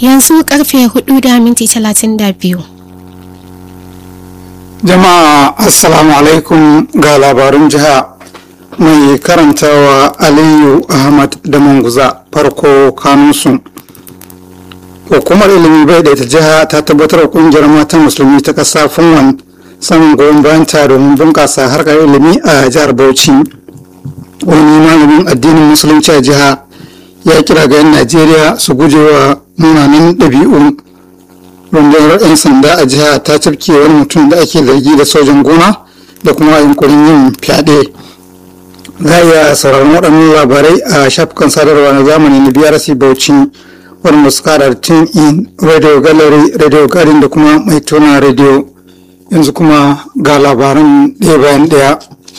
yanzu karfe hudu da minti talatin da biyu jama'a assalamu alaikum ga labarun jiha mai karantawa aliyu ahmad da manguza farko kanunsu hukumar ilimi bai da ta jiha ta tabbatar da kungiyar matan musulmi ta kasa funwan samun goyon bayan ta domin bunkasa harkar ilimi a jihar bauchi wani malamin addinin musulunci a jiha ya kira ga 'yan najeriya su guje wa munanan ɗabi'u rundunar 'yan sanda a jiha ta cafke wani mutum da ake zargi da sojan gona da kuma yunkurin yin fyaɗe za a iya sauraron waɗannan labarai a shafukan sadarwa na zamani na brc bauchi wanda su kara da tune in radio gallery radio garden da kuma mai tona radio yanzu kuma ga labaran ɗaya bayan ɗaya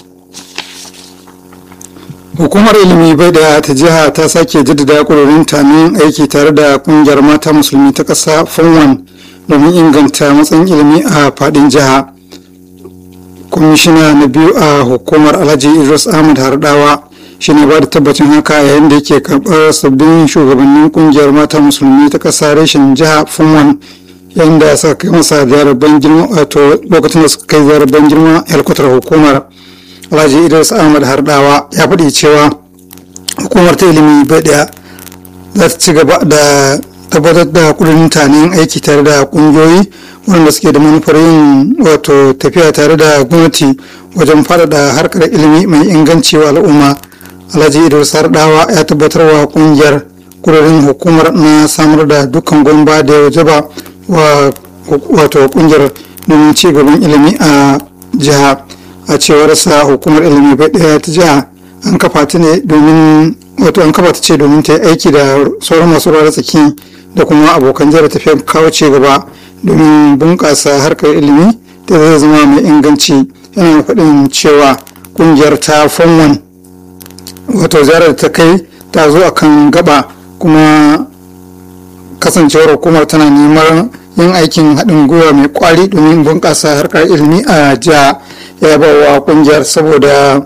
hukumar ilimi bai da ta jiha ta sake jaddada ƙudurin tamin aiki tare da ƙungiyar mata musulmi ta ƙasa funwan domin inganta matsayin ilimi a faɗin jiha kwamishina na biyu a hukumar alhaji idris ahmad hardawa shi ne ba da tabbacin haka yayin da yake karɓar sabbin shugabannin ƙungiyar mata musulmi ta ƙasa reshen jiha funwan yayin da suka kai masa ziyarar ban girma wato lokacin da suka kai ziyarar ban girma helkwatar hukumar alhaji idris ahmad hardawa ya faɗi cewa hukumar ta ilimi bai ɗaya za ta ci gaba da tabbatar da kudin mutanen aiki tare da kungiyoyi waɗanda suke da manufar yin wato tafiya tare da gwamnati wajen faɗaɗa harkar ilimi mai inganci wa al'umma alhaji idris hardawa ya tabbatar wa kungiyar kudurin hukumar na samar da dukkan gwamba da ya wajaba wa wato kungiyar domin ci gaban ilimi a jiha a cewar sa hukumar ilimi bai ɗaya ta jiha an kafa ta ne domin wato an kafa ta ce domin ta yi aiki da sauran masu ruwa tsaki da kuma abokan jira tafiyar kawo ci gaba domin bunƙasa harkar ilimi da zai zama mai inganci yana faɗin cewa ƙungiyar ta fonwan wato ziyarar ta kai ta zo akan gaba kuma kasancewar hukumar tana neman yin aikin haɗin gwiwa mai kwari domin bunƙasa harkar ilimi a jiha ya ba wa ƙungiyar saboda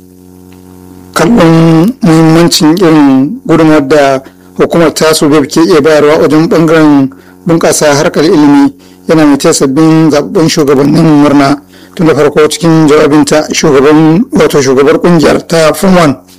kallon muhimmancin irin gudunmawar da hukumar tasu bai ke iya bayarwa wajen bangaren bunƙasa harkar ilimi yana mai sabbin zaɓen shugabannin murna tun da farko cikin jawabinta shugaban wato shugabar kungiyar ta funwan